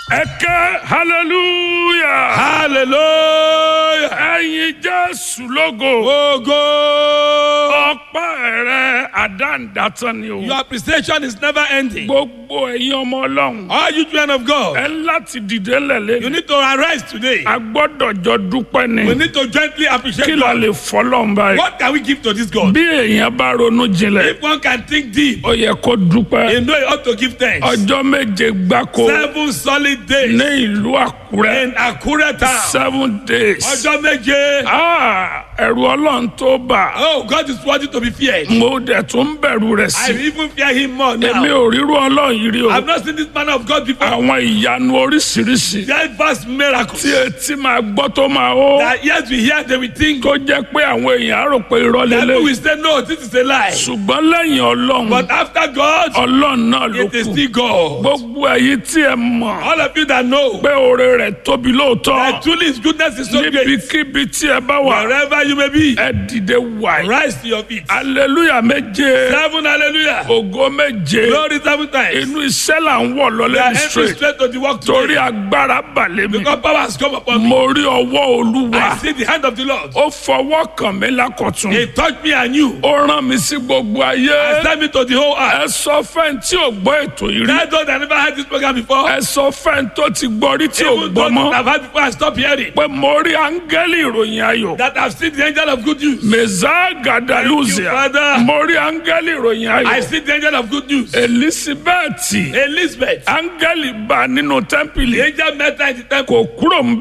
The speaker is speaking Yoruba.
ẹ ké hallelujah. hallelujah. ẹyin jésù lógo. Ogo. ọpẹ́ rẹ àdáǹdátán ni o. Your appreciation is never ending. gbogbo ẹ̀yin ọmọ ọlọ́run. All you children of God, ẹ láti dìde you lẹ̀lẹ́. need to arise today. a gbọ́dọ̀ jọ dúpẹ́ We ni. need to gently appreciate kí la God. lè fọlọ́n báyìí. What can we give to this God? bí èèyàn bá ronú jinlẹ̀ If one can think deep, ó yẹ kó dúpẹ́. you know you ought to give thanks. ọjọ́ méje gbáko Seven solid days ní ìlú àkúrẹ́. in Akure town. seven days. Ọjọ́ méje. Ah, ẹ̀rù ọlọ́run tó bà. Oh, God is worthy to be feared. mo dẹ̀ tún bẹ̀rù rẹ̀ I sí. even fear him more èmi now. ò ríru ọlọ́run yìí rí o. I've not seen this man of God before. àwọn ìyanu oríṣiríṣi That vast miracles. tí etí máa gbọ́ tó máa hó. That yes, we hear, they will think. tó jẹ́ pé àwọn èèyàn á rò pé irọ́ That lélẹ̀. people will say, no, this is a lie. ṣùgbọ́n lẹ́yìn ọlọ́run But after God, ọlọ́run náà ló it is kù. still God. gbogbo èyí tí ẹ mọ̀ All of you that know pé oore rẹ̀ tóbi lóòótọ́ that truly his goodness is so great. níbikíbi tí ẹ bá wà Wherever you may be, ẹ dìde wàyí. rise to your feet. aleluya méje Seven hallelujah. ògo méje Glory seven times. inú iṣẹ́ là ń wọ̀ We lọ́lẹ́ are ní entering straight straight to the work torí today. agbára balẹ̀ mi. Because power has come upon me. mo rí ọwọ́ olúwa I see the hand of the Lord. ó fọwọ́ kàn mí lákọ̀tún He touched me and you. ó rán mi sí gbogbo ayé And sent me to the whole earth. ẹ sọ fẹ́ni tí ò gbọ́ ètò yìí rí Tell those that never had this program before. ẹ sọ fẹ́ni tó ti gbọ́ rí tí ò Even gbọ́ those mọ́ that have had before and stop hearing. pé mo rí áńgẹ́lì ìròyìn ayọ̀ That have seen the angel of good news. mẹ́sà gàdálùzìà Thank you, Father. mo rí áńgẹ́lì ìròyìn I ayọ̀ see the angel of good news. elizabeth Elizabeth. áńgẹ́lì bá nínú tẹ́ḿpìlì The angel met her in the temple. kò kúrò ń